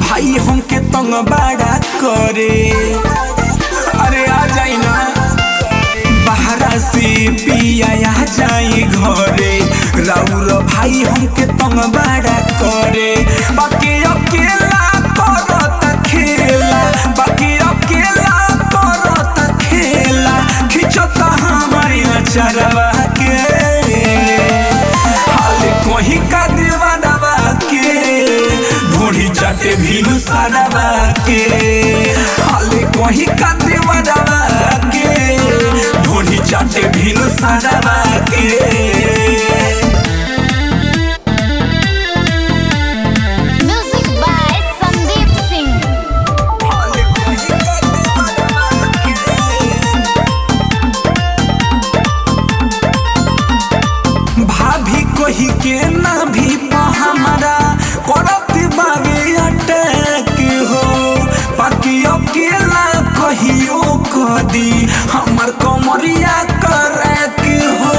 भाई हमके तंग बड़ा करे अरे आ जाई ना बाहरा से पिया आ जाई घरे राउर भाई हमके तंग बड़ा करे बाकी अकेला करत खेला बाकी अकेला करत खेला खिंचता हमारी अचरवा के हाल कोही का दीवानवा के ढोढ़ी चाटे भीलू सारावा के हाल कोही का दीवानवा के ढोढ़ी चाटे भीलू सारावा के Music by Sandeep Singh. हाल कोही का दीवानवा के भाभी कही के ना भी पा हमारा करत बावे अटैक हो बाकी अकेला कहियो कदी हमर कमरिया करैक हो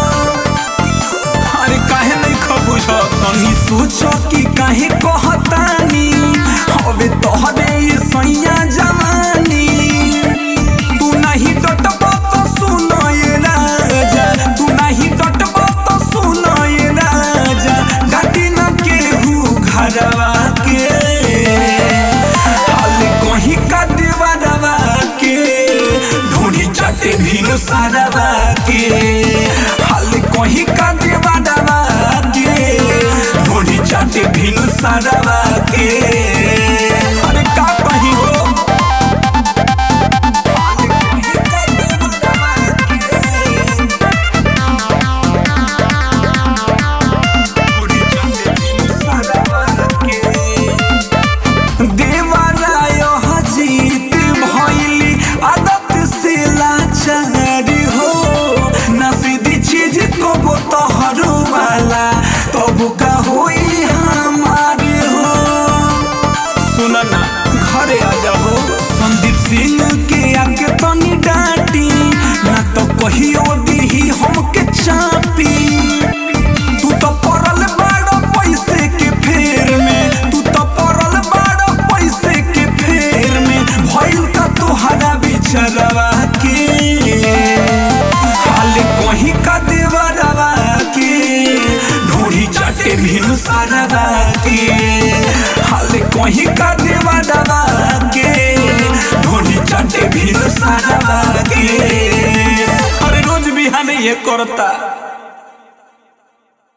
अरे काहे नहीं खबुझ तनी सोचो कि काहे कहतानी हवे तोहरे ये सैया जवानी तू नहीं डटबो तो सुनो ये राजा तू नहीं डटबो तो सुनो ये राजा घाटी न केहू घरवा के हाल कहीं का देवरवा के ढूंढी चटे भीनु सारवा के हाल कहीं का देवरवा के ढूंढी चटे भीनु सारवा के अरे का कहीं हो देवराय हजीत भइली आदत से लाचार हो नसीदी चीज को वो तोहरो वाला तब का होई हमार हो सुन ना घरे आ जाओ संदीप सिंह के आगे तनी डांटी ना तो कहियो दीही हमके चापी तू तो पड़ल बाड़ो पैसे के फेर में तू तो पड़ल बाड़ो पैसे के फेर में भइल का तोहरा बिचरवा के हाल कहीं का देवरवा के ढूढ़ी चटे भीनु सारवा के हाल कहीं का देवरवा के ढूढ़ी चटे भीनु सारवा के अरे रोज बिहान ये करता